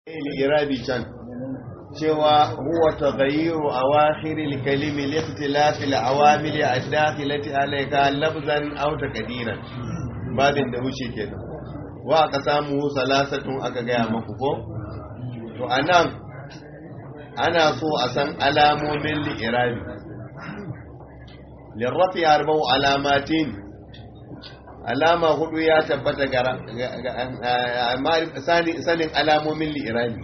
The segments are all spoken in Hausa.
irabi can cewa huwa taghayyiru awakhir al-kalim li ikhtilaf al-awamil ad-dakhilati alayka lafzan aw taqdiran babin da wuce kenan wa aka samu salasatun aka gaya maku ko to anan ana so a san alamomin li'irabi lirrafi arba'u alamatin alama hudu ya tabbata ga sanin alamomin li'irabi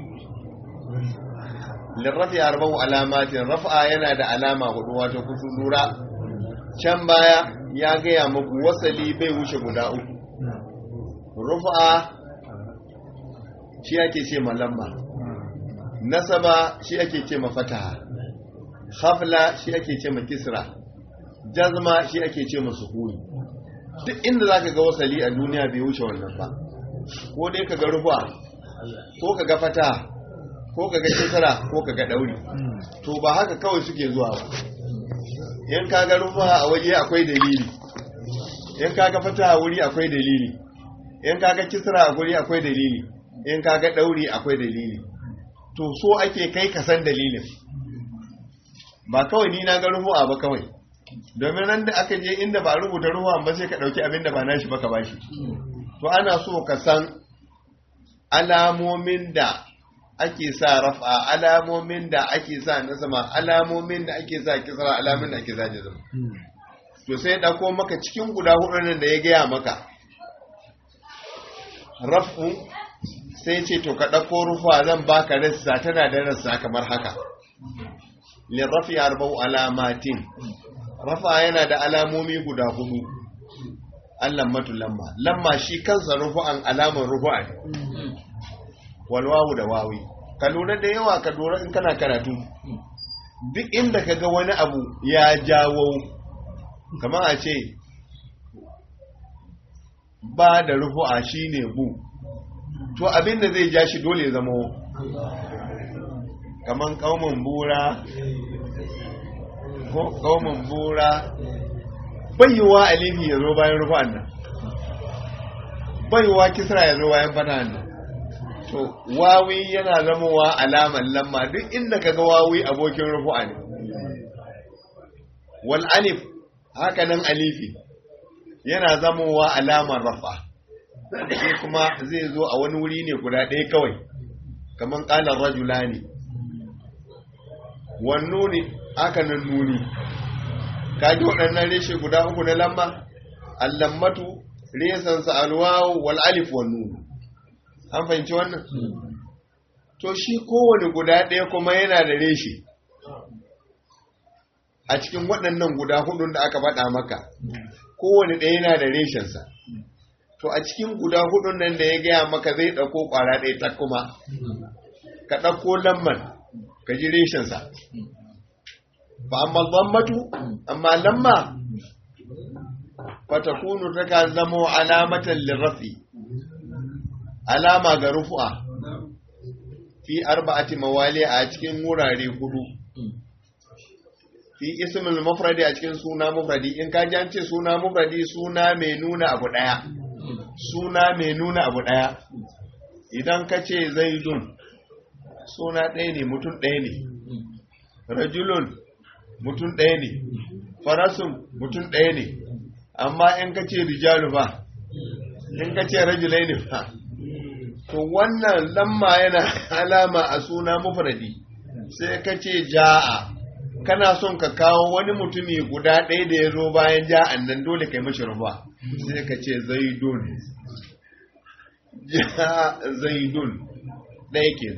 lirrafi arba'u alamatin rafa yana da alama hudu wato kusu lura can baya ya gaya muku wasali bai wuce guda uku rufa shi ake ce malamma nasaba shi ake ce mafataha hafla shi ake ce ma kisra jazma shi ake ce ma sukuni duk inda za ka ga wasali a duniya bai wuce wannan ba ko dai ka ga rufa ko ka ga fata ko ka ga kisra ko ka ga dauri to ba haka kawai suke zuwa ba in ka ga rufa a waje akwai dalili in ka ga fata a wuri akwai dalili in ka ga kisra a wuri akwai dalili in ka ga dauri akwai dalili to so ake kai ka san dalilin ba kawai ni na ga rufu'a ba kawai domin nan da aka je inda ba rubuta rufu'a ba sai ka dauki abin da ba nashi ba ka bashi to ana so ka san alamomin da ake sa rafa alamomin da ake sa nasama alamomin da ake sa kisra alamomin da ake sa jazma to sai dauko maka cikin guda hudu nan da ya gaya maka rafu sai ce to ka ɗauko rufa zan baka rassa tana da rassa kamar haka lirrafi arba'u alamatin rafa yana da alamomi guda hudu allan matu lamma lamma shi kansa rufu'an alamar rufu'an walwawu da wawi ka lura da yawa ka lura in kana karatu duk inda ka ga wani abu ya jawo kamar a ce ba da rufu'a shine bu to abin da zai ja shi dole ya zama kaman kaumin bura ko kaumin bura bayyuwa alifi ya zo bayan rufa'an nan bayyuwa kisra ya zo bayan fatan nan to wawi yana zamowa alaman lamma duk inda kaga wawi abokin rufu'a ne wal alif haka nan alifi yana zamowa alamar rafa sai kuma zai zo a wani wuri ne guda ɗaya kawai kamar ƙalar rajula ne wannu ne aka nan nuni kaji waɗannan reshe guda uku na lamma allammatu resansa alwawu wal alif wannu an fahimci wannan to shi kowane guda ɗaya kuma yana da reshe a cikin waɗannan guda hudun da aka faɗa maka kowane ɗaya yana da reshensa to a cikin guda hudun nan da ya gaya maka zai ɗauko ƙwara ɗaya ta kuma ka ɗauko lamman ka ji reshensa ba amma zammatu amma lamma fatakunu ta ka zamo alamatan lirafi alama ga rufu'a fi arba'ati mawali a cikin wurare hudu fi ismul mufradi a cikin suna mufradi in ka ji ce suna mufradi suna mai nuna abu ɗaya suna mai nuna abu ɗaya idan ka ce zaidun suna ɗaya ne mutum ɗaya ne rajulun mutum ɗaya ne farasun mutum ɗaya ne amma in ka ce rijalu ba in ka ce rajulai ne ba to wannan lamma yana alama a suna mufradi sai ka ce ja'a kana son ka kawo wani mutumi guda ɗaya da ya zo bayan ja'an nan dole kai mashi rufa sai ka ce zaidun ja zaidun ɗaya ke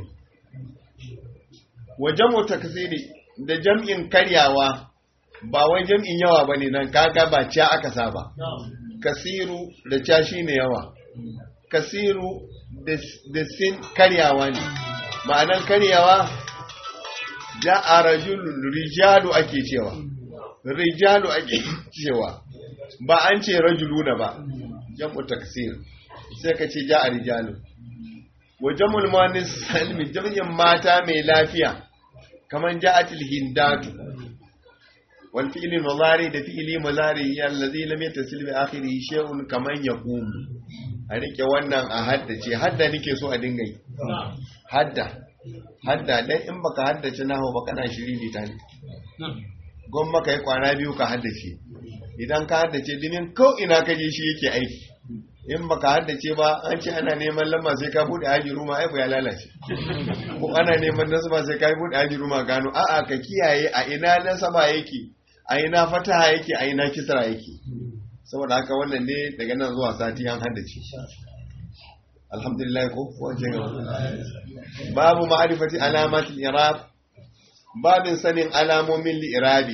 wajen mu takasiri da jam'in karyawa ba wai jam'in yawa ba ne nan kaga ba ca aka saba kasiru da ca shi ne yawa kasiru da sin karyawa ne ma'anan karyawa ja a rajulun rijalu ake cewa rijalu ake cewa ba an ce rajuluna ba jam'u taksir sai ka ce ja a rijalu wa jam'ul muannis salmi jam'in mata mai lafiya kaman ja'atil hindatu wal fi'li mudari da fi'li mudari allazi lam yattasil bi akhirih shay'un kaman yaqum a rike wannan a haddace hadda nake so a dinga yi hadda hadda dan in baka haddace nahu ba kana shiri ta ne gwamma ka yi kwana biyu ka haddace idan ka haddace dinin ko ina ka je shi yake aiki in baka haddace ba an ce ana neman lamma sai ka bude aji ruma ai ya lalace ko ana neman nasaba sai ka bude aji ruma gano a'a ka kiyaye a ina nasaba yake a ina fataha yake a ina kisra yake saboda haka wannan ne daga nan zuwa sati an haddace alhamdulillah ko wace ga babu ma'rifati alamatil i'rab babin sanin alamomin li'irabi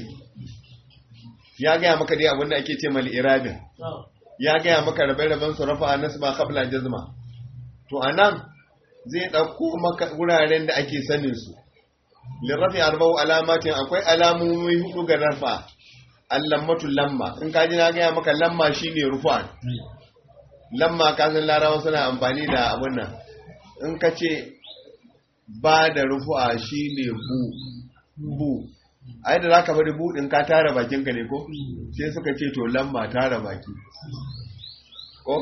ya gaya maka dai abinda ake ce mal irabin ya gaya maka rabe-raben su rafa nasba qabla jazma to anan zai dauko maka wuraren da ake sanin su lirafi arba'u alamatin akwai alamomi hudu ga rafa allammatu lamma in ka ji na gaya maka lamma shine rufu'an lamma ka san larawa suna amfani da abun nan in ka ce ba da rufu'a shine bu bu ai da zaka bari bu din ka tara bakin ka ne ko sai suka ce to lamma tara baki ko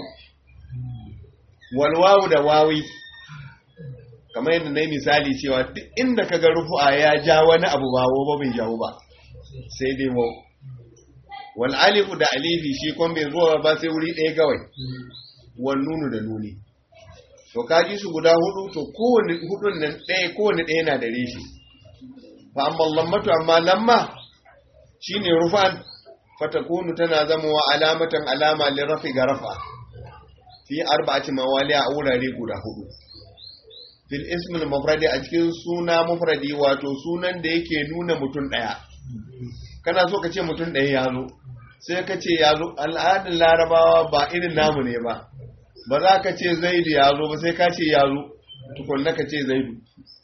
walwawu da wawi kamar yadda na yi misali cewa duk inda ka ga rufu'a ya ja wani abu ba ba bai jawo ba sai dai wau wal alifu da alifi shi kon bai zuwa ba sai wuri ɗaya kawai wal nunu da nuni to ka ji su guda hudu to kowane hudun nan ɗaya kowane ɗaya na da reshi fa amma lammatu amma lamma shine rufan fatakunu tana zamowa alamatan alama li rafi ga rafa fi arba'ati mawali a wurare guda hudu fil ismil mufradi a cikin suna mufradi wato sunan da yake nuna mutum ɗaya kana so ka ce mutum ɗaya ya zo sai ka ce ya zo al'adun larabawa ba irin namu ne ba ba za ka ce zaidu ya zo ba sai ka ce ya zo tukunna ka ce zaidu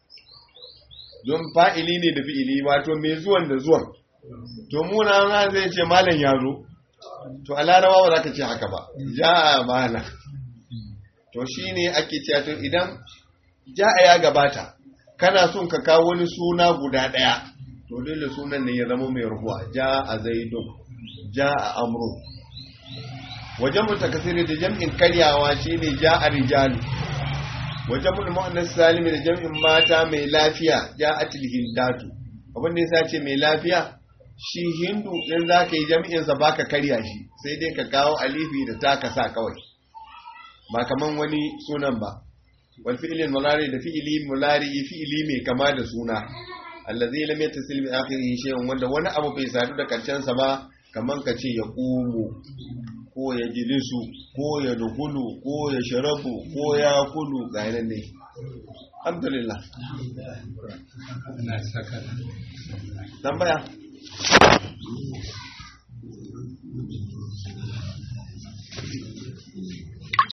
don fa'ili ne da fi'ili wato mai zuwan da zuwan to muna na zai ce malam ya zo to a larabawa ba za ka ce haka ba ja malam to shi ne ake cewa to idan ja'a ya gabata kana son ka kawo wani suna guda ɗaya to dole sunan ne ya zama mai ruhuwa ja a zaidun ja a amru wajen mutakasiri da jam'in karyawa shi ne ja a rijalu wajen mu'annas salimi da jam'in mata mai lafiya ja a tilhindatu abin da yasa ce mai lafiya shi hindu in za ka yi jam'insa ba ka karya shi sai dai ka kawo alifi da ta ka sa kawai ba kaman wani sunan ba wal fi'lin mulari da fi'ili mulari fi'ili mai kama da suna allazi lam yattasil bi akhirihi shay'un wanda wani abu bai sadu da karshen sa ba kaman ka ce ya qumu ko ya jilisu ko ya dukulu ko ya sharabu ko ya kulu ga yanan ne alhamdulillah tambaya